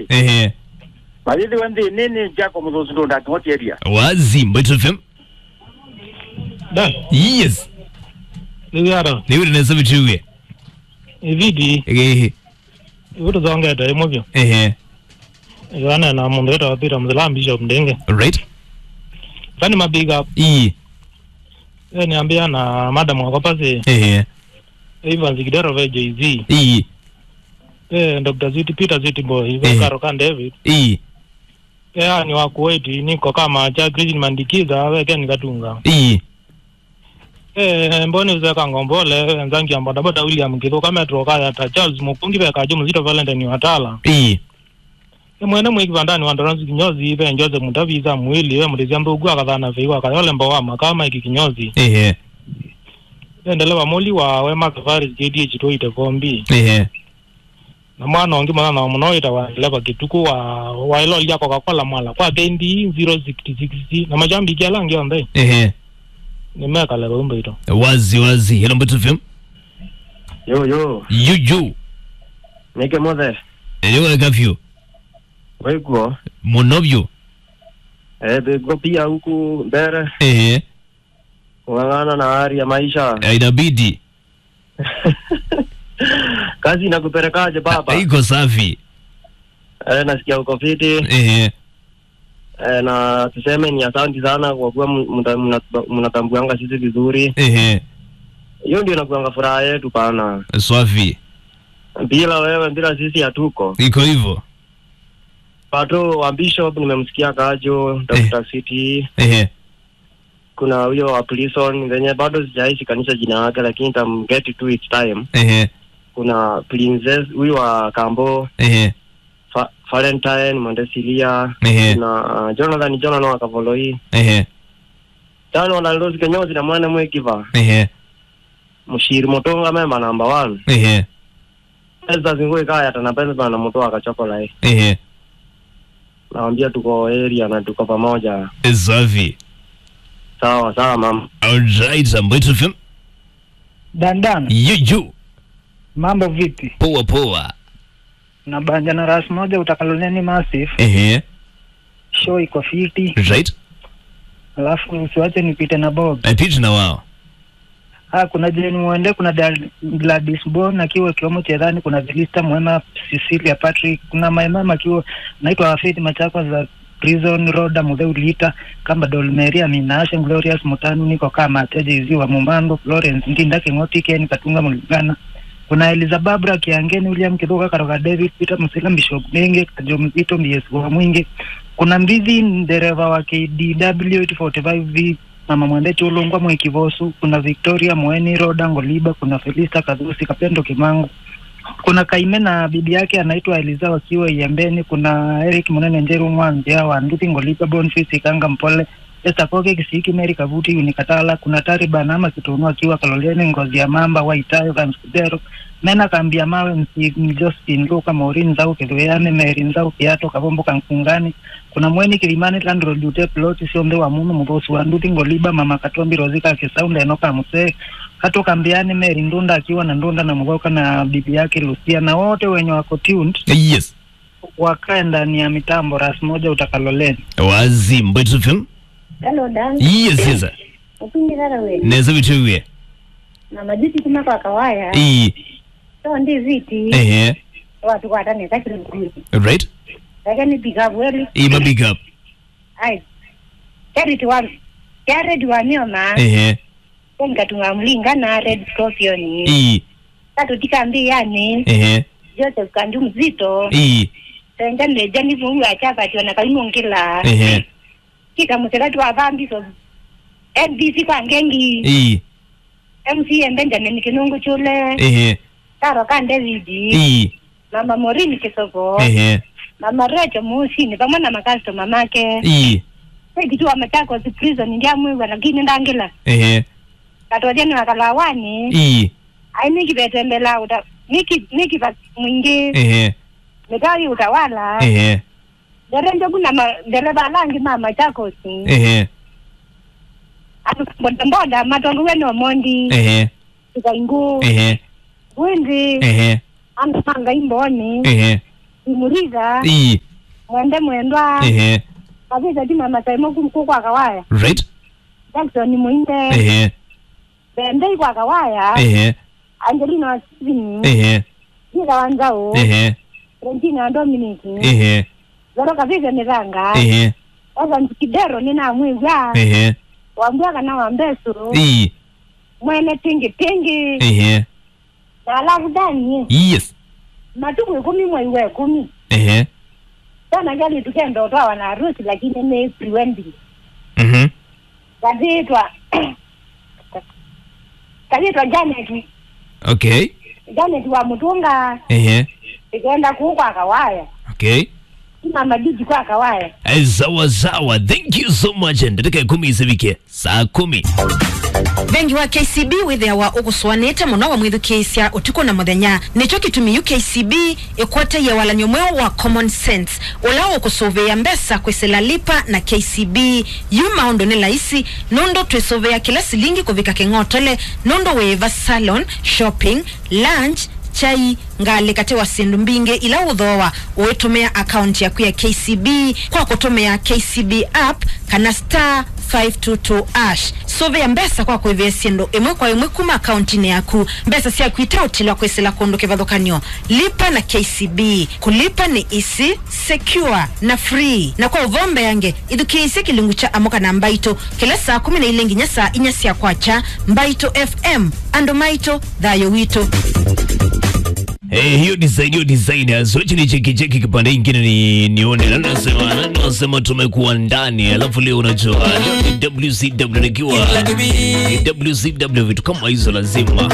ehe mayithi wenthi nini jako muthusi ndunda kingoti area wazi mbwetu fm Dan, yes niwiara niwire nesa vituwie ividi ehe ivutu zongeta imuvyo ehe iwana na mundu weta wapita mzila bishop ndenge right kani mabiga i e niambia na madam wako pasi ehe Evans Kidero ve Jay-Z i e Dr. Ziti Peter Ziti boy Eh. ve Karo kan David i e ani wa Kuwait niko kama cha Christian Mandikiza we ken katunga i e mboni uze kangombole nzangi amboda boda William Kitho kama troka ta Charles Mukungi ve kajo mzito Valentine watala i e mwene mwiki vandani wandoranzi kinyozi ve njoze mutaviza mwili we mutizia mbugu akathana veiwa kayole mbowa makama iki kinyozi ehe endelewa muli wa wema safari JDH tuite vombi ehe na mwana ongi mwana na munoita wa leva kituku wa wa ilo lia coca cola mwala kwa kendi 066 na majambi kia langi onde ehe ni meka leva umbe ito wazi wazi hello mbwetu fm yo yo yuju nike mothe ewega vyu waiguo muno vyu eh bego pia huku mbere ehe kung'ang'ana na hali ya maisha inabidi kazi inakupelekaje baba iko safi eh nasikia uko fiti ehe eh, na tuseme ni asanti sana kwa kuwa mna- mna- mnatambuanga sisi vizuri ehe hiyo ndio inakuanga furaha yetu pana swafi bila wewe bila sisi hatuko iko hivyo pato wa bishop nimemsikia kajo Dr. City ehe kuna huyo wa prison venye bado sijaishi kanisha jina yake lakini tam get to it time ehe kuna princess huyu wa kambo ehe Fa- valentine mondesilia ehe kuna uh, jonathan jonano wa kavoloi ehe tano wanalosi kenyozi na mwana mwekiva ehe mushiri motonga memba number one ehe pesa zingui kaya tana pesa na moto akachokolai ehe nawambia tuko area na tuko pamoja swafi sawa sawa mama alright mbwetu fm dandan yuju mambo vipi poa poa na banja na ras moja utakaloneni massif ehe show iko fiti right alafu usiwache nipite na bob apiti na wao ah kuna jeni muende kuna Dal- gladys bon akiwa kiwamo chedhani kuna vilista mwema cecilia patrick kuna maimama akiwa naitwa faith machako za prison roda mudheulita kamba dolmeria minashe glorious mutanu niko kama tejizi wa mumando florence ndinda king'oti ken katunga mulingana kuna elizababra kiangeni william kithuka karoga david peter musila bishop nenge kajo mzito mbs wa mwingi kuna mbithi dereva wa kdw 845v mama mwendeti ulungwa mwekivosu kuna victoria mweni roda ngoliba kuna felista kadhusi kapendo kimangu kuna kaime na bibi yake anaitwa eliza wakiwa iembeni kuna eric munene njeru mwanzia wa nduthi ngoliba bonfis ikanga mpole Esta Koke Kisiki Meri Kavuti Unikatala kuna Tari Banama Kitunu akiwa Kaloleni Ngozi ya Mamba Waitayo Kamskudero Mena Kambia Mawe Msi Justin Luka Maureen Nzau Kilueane Meri Nzau Kiato Kabombo Kankungani kuna Mweni Kilimani Landro Dute Ploti Sionde wa Munu Mugosi wa Nduti Ngoliba Mama Katombi Rozika Kisaunda Enoka Muse Kato Kambiani Meri Ndunda akiwa na Ndunda na Mugoka na bibi yake Lucia na wote wenye wako tuned yes wakae ndani ya mitambo ras moja utakaloleni wazi mbwetu fm Hello, Dan. yes yes Upindi rara we. neza vituwie Na majuti kuma kwa kawaya. i So ndi viti. ehe Watu kwa tani takiri mkuli. right Lakini piga weli. i ma big up Ai. Charity wa Charity wa mioma. ehe Kwa katunga mlinga na Red Scorpion. i Tatu tikambi yani. ehe Joseph Kandu mzito. i Senga leja ni vungu achapa tiwana kalimu ngila. ehe Kika muselatu wa bambi so. NBC kwa ngengi. i MCM Benjamin Kinungu chule. ehe Taro kan David. i Mama Morini Kisoko. ehe mama Recho Musini pamoja na makastoma make i kitu wa Machakos prison ndia mwiwa lakini ndangila ehe katojeni wakalawani i ai nikipetembela uta niki niki pa mwingi ehe mitawi utawala ehe derenje kuna ma dereva langi mama Machakos ehe atu boda boda matongo weno mondi ehe tukaingu ehe windi ehe amanga imboni ehe kimuriga i mwende mwendwa ehe kabisa ti mama saimo kumkuu kwa kawaya right jackson muinde ehe bendei kwa kawaya ehe angelina wasini ehe jika wanzao ehe rentina dominiki ehe zoro kabisa miranga ehe sasa ntikidero ninamwigwa ehe wambwaga na wambesu i mwene tingi tingi ehe na alafu dani yes matuku ikumi mwei wa ikumi ehe sana gali tukenda utwawa na harusi lakini ni prewendi mhm kazitwa kazitwa janet okay janet wa mutunga ehe ikaenda kuu kwa kawaya okay ina majiji kwa kawaya Eh, sawa sawa thank you so much ndataka ikumi isivike saa kumi bengi wa kcb withiawa uguswanite muno wa mwithukiisya utuku na muthenya nicho gitumi ukcb ikwateia walanio mweo wa common sense ula ukusuvia mbesa kwisila lipa na kcb yu maundu ni laisi nundu twisuvia kila silingi kuvika king'otole nundu wiva salon shopping lunch chai ngali kati wa sindu mbingi ila uthoa uitumia akaunti yaku ya kcb kwa kutumia kcb app kana star 522 ash suvia mbesa kwa kwivia sindu imwe kwa imwe kuma akaunti-ini yaku mbesa syaku itautilwa kwisila kundu kivathukanio lipa na kcb kulipa ni isi secure na free na kwa uvombe yange ithukiisye kilungu cha amuka na mbaito kila saa kumi na ile nginya saa inya sya kwacha mbaito fm andu maito thayo witu Eh, hiyo design hiyo design asochi ni cheki cheki kipande ingine ni nione na nasema na nasema tumekuwa ndani alafu leo unajua leo ni WCW nikiwa ni WCW vitu kama hizo lazima